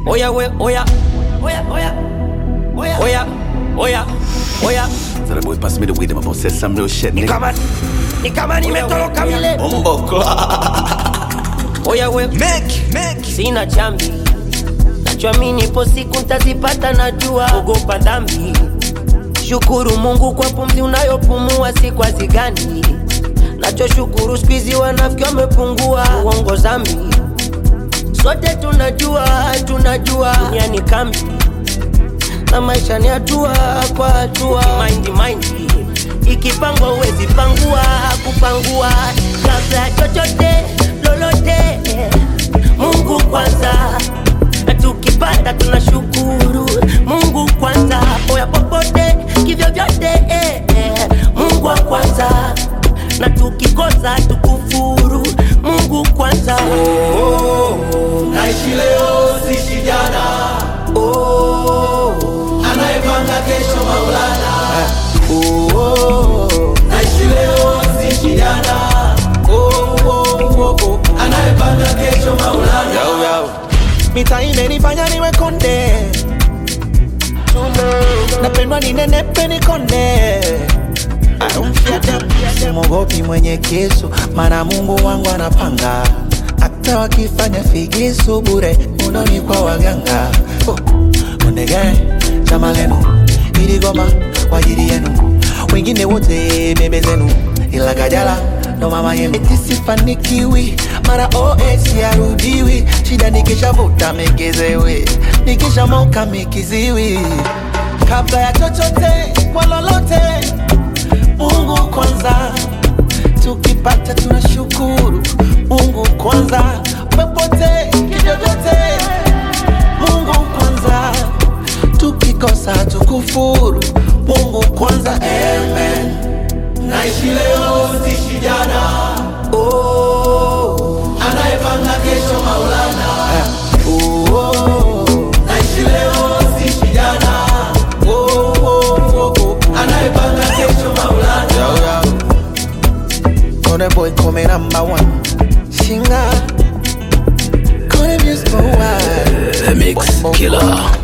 Oya we, oya. Oya, oya. Oya. Oya. Oya. Oya. So the boy pass me the weed, I'm about to say some real shit, Ni nigga. kama ni kama nimetoroka vile. Bumbo clock. Oya we, Make, make. sina chambi. Nachoamini ipo siku ntazipata, najua ogopa dhambi. Shukuru Mungu kwa pumzi unayopumua, si kwa zigani. Nachoshukuru skuizi wanafiki wamepungua, uongo zambi. Sote tunajua, tunajua dunia ni kambi na maisha ni hatua kwa hatua. Mind mind ikipangwa uwezi pangua, kupangua kabla ya chochote lolote. Mungu kwanza, na tukipata tunashukuru. Mungu kwanza, oya popote kivyo vyote eh, eh. Mungu wa kwanza, na tukikosa tukufuru. Mungu kwanza naishi leo sishi jana anayepanga kesho maulana naishi leo sishi jana anayepanga kesho maulana mita imenifanya niwe konde napendwa ninenepe nikonde simogopi mwenye kisu mana mungu wangu anapanga hata wakifanya figisu bure unoni kwa waganga oh. ondege chama lenu iligoma kwa ajili yenu wengine wote bebe zenu ila kajala ndo mama yenu eti sifanikiwi mara os yarudiwi shida nikishavuta mekezewe nikishamoka mikiziwi kabla ya chochote kwa lolote mungu kwanza tukipata tunashukuru mungu kwanza popote kivyovyote mungu kwanza tukikosa tukufuru mungu kwanza amen naishi leo sishi jana anayepanga kesho maulana naishi leo sishi jana anayepanga kesho maulana Kone boy come number one Shinga Kone music for a while The mix killer.